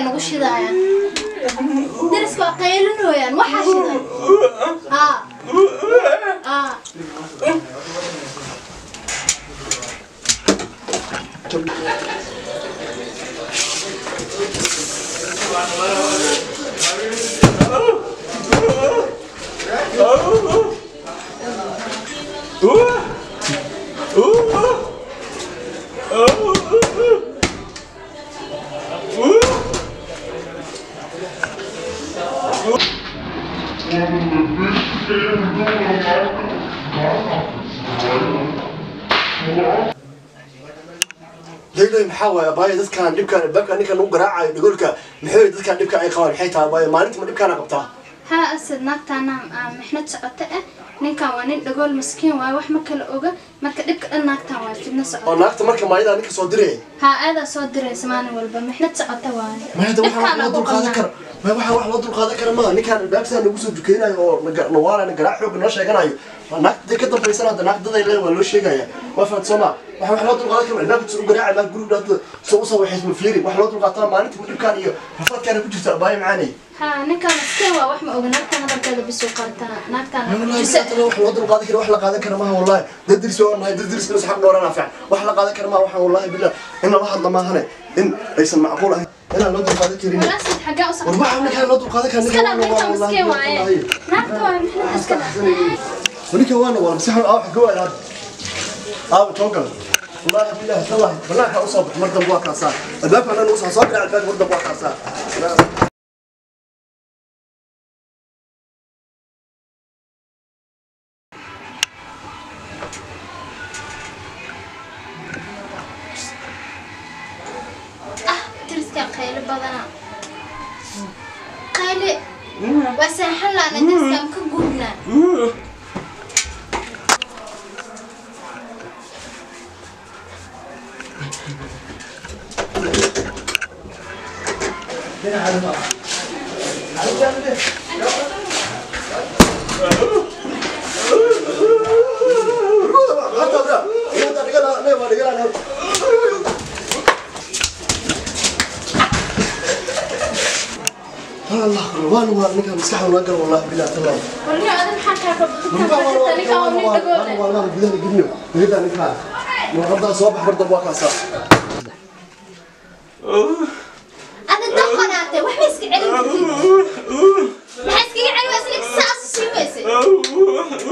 nagu shidaayaan dariska waa qaylinooyaan waxaa shidan haa haa leylay maxaa waaye abaayo dadkaan dhibkaan albaabka ninkan lagu garaacayo dhigolka maxay dadkaan dhibka ay qabaan maxay tahay abaayo maalintii ma dhibkaana qabtaa haa asad naagtaana mixnad socoto ah ninkan waa nin dhagool maskiin waaye wax ma kala oga marka dhibka dhan naagtan waa fidno oo socoto naagta marka maayadaa ninka soo diraya haa aadaa soo diraysa maalin walba mixnad socoto waaye maya da waxaa wax loo ugu dulqaadan qabnaa. kara maya waxaa wax loo dulqaadan kara maaha ninkaan albaabkisaa nagu soo dukeynayo oo naga- nawaalana garaac xooga noo sheeganayo waa naagta day ka dambaysana hadda naagdaday leen waa loo sheegaya waa fahat soo maa waxaa wax loo dulqaadan kara albaabka soo garaaca maa guriga dhaata soo usoo waxays ma fiiri wax loo dulqaataa maalintii dhibkaan iyo rafaadkaana ku jirta abaayo macaanay haa ninkan maskiin waa wax ma oga naagtan hadalkeeda bisuu qaataa naagtan والله jise ساعتها wax loo dulqaadan kara wax la qaadan kara maaha wallahi dad diris oo nahay dad diris inuu xaq dhoorana fiican wax la qaadan kara maaha waxa wallahi billah in la hadla maahane in aysan macquul ahayn inaan loo dulqaadan karin wala asad xaggaa u war waxa ninkaan loo dulqaadan karin iska dhaaf ninkan maskiin waaye naagta waa mixnad iska dhaaf ninka waana waa masax aa wax gowa ilaad aa tonkal wallahi billah wallahi banaanka u soo bax mar dambe waa kaasaa albaabka dhan u soo soo dhinac albaabka mar dambe waa kaasaa ah dariska qaylo badana qayle waa seexan laana dariskaan ka gubnaa الله وانا وانا نكا مسكح ولا قال والله بالله تالله warniyo adan maxaa kaa وانا qabta ninka waa nin dhagoole وانا وانا بدنا نجنو بدنا نكا مرضى صباح برضه بواكاسا ada daqanaatay waxba iska celin kartid maxaa iskaga celi waysa ninka saas u sii weysay